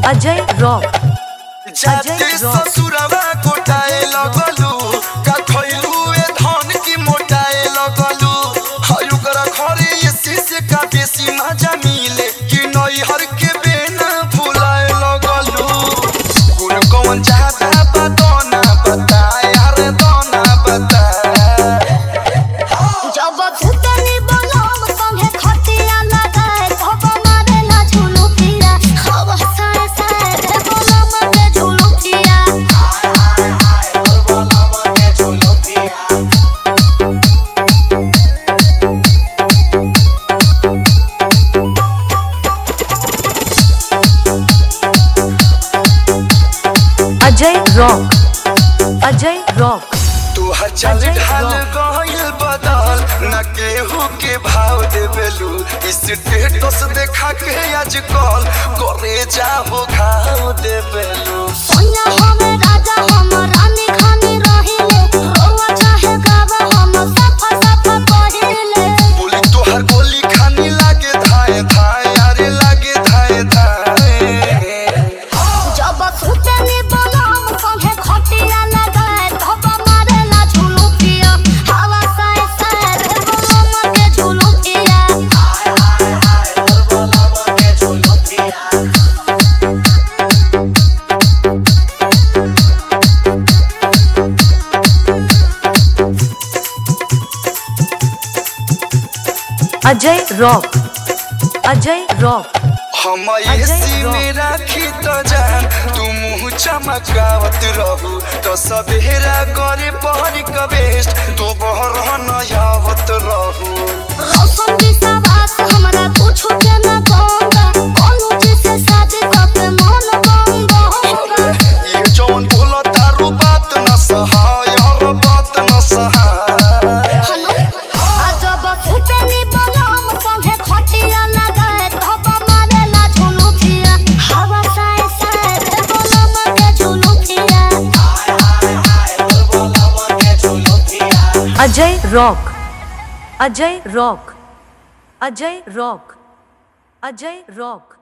Ajay rock जाते Ajay rock. ससुरवा कोटाए लगलू का खइलू ए धन की मोटाए लगलू हयु कर घरे ये शीशे का बेसी मजा मिले कि नैहर के बेना भुलाए लगलू गुण कौन चाहता बतना बता यार दोना बता जब भूतनी बलम संगे खटिया लगाए तब मारे ना झुलू फिरा हवा साए साए रे बलम के झुलू फिरा अजय रॉक अजय रॉक तू हर चल अजय ढाल रॉक। गइल बदल न केहू के भाव देबेलू स्टेटस देखा के आजकल करे जाहो घाव देबेलू सोनिया हमें राजा हम रानी खानी रहिले रोवा चाहे गावा हम सफा सफा कहिले बोली तोहर गोली खानी लागे धाए धाए अरे लागे धाए धाए जब भूतनी बलम संगे खटिया लगाए तब मारे ना झुलू फिरा हवा साए साए रे बलम के झुलू फिरा अजय रॉक अजय रॉक हम अजय एसी रॉक। में राखी तो जान तू मुंह चमकावत रहू तो सवेरा करे पहर कबेस्ट तू बहर नयावत रहू रौशन विश्वास हमरा कुछो के न कहूँगा कोनो चीज से शादी करके मन बंगा होगा ये जौन बोला तारू बात न सहाय हर बात न सहाय हलो आ जब फुटनी बलम संगे खटिया लगाए तब मारे ना झुलू फिरा हवा साए साए रे बलम के झुलू फिरा Ajay rock Ajay rock Ajay rock Ajay rock